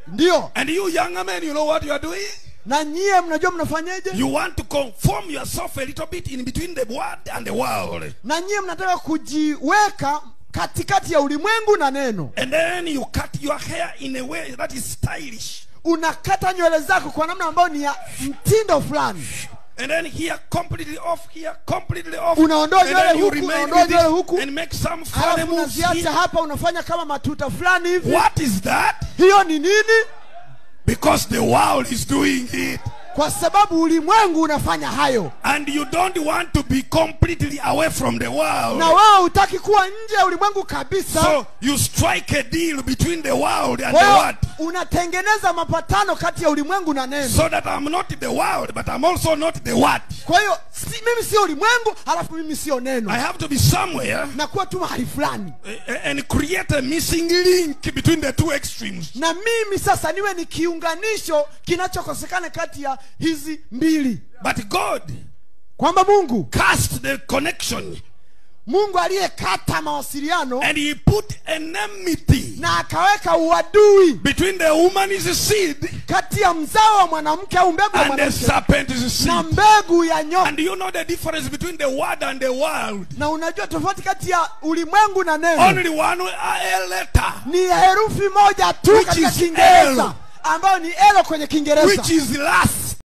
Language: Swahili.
ndiyo And you younger men, you know what you are doing? na nyie mnajua mnafanyeje You want to conform yourself a little bit in between the word and the world. na nyie mnataka kujiweka katikati ya ulimwengu na neno And then you cut your hair in a way that is stylish. unakata nywele zako kwa namna ambayo ni ya mtindo fulani And then here completely off, here completely off. Unaondoa and nywele then you huku, remain unaondoa with nywele it huku. and make some funny halafu moves unaziacha here. hapa unafanya kama matuta fulani hivi What is that? hiyo ni nini Because the world is doing it. kwa sababu ulimwengu unafanya hayo And you don't want to be completely away from the world. na wewe hutaki kuwa nje ya ulimwengu kabisa So you strike a deal between the world and Kwa the hiyo word. unatengeneza mapatano kati ya ulimwengu na neno So that I'm not the world, but I'm also not the word. kwa hiyo si, mimi sio ulimwengu halafu mimi sio I neno have to be somewhere nakuwa tu mahali fulani eh, and create a missing link between the two extremes. na mimi sasa niwe ni kiunganisho kinachokosekana kati ya hizi mbili But God kwamba mungu cast the connection mungu aliyekata mawasiliano and He put enmity na akaweka uadui between the woman's seed kati ya mzao wa mwanamke au mbegu ya and the mwanamke serpent's na seed. mbegu ya nyoka And you know the difference between the word and the world. na unajua tofauti kati ya ulimwengu na neno Only one uh, letter, ni herufi moja tu Which katika is kiingereza L. ambayo ni elo kwenye kiingereza which is last.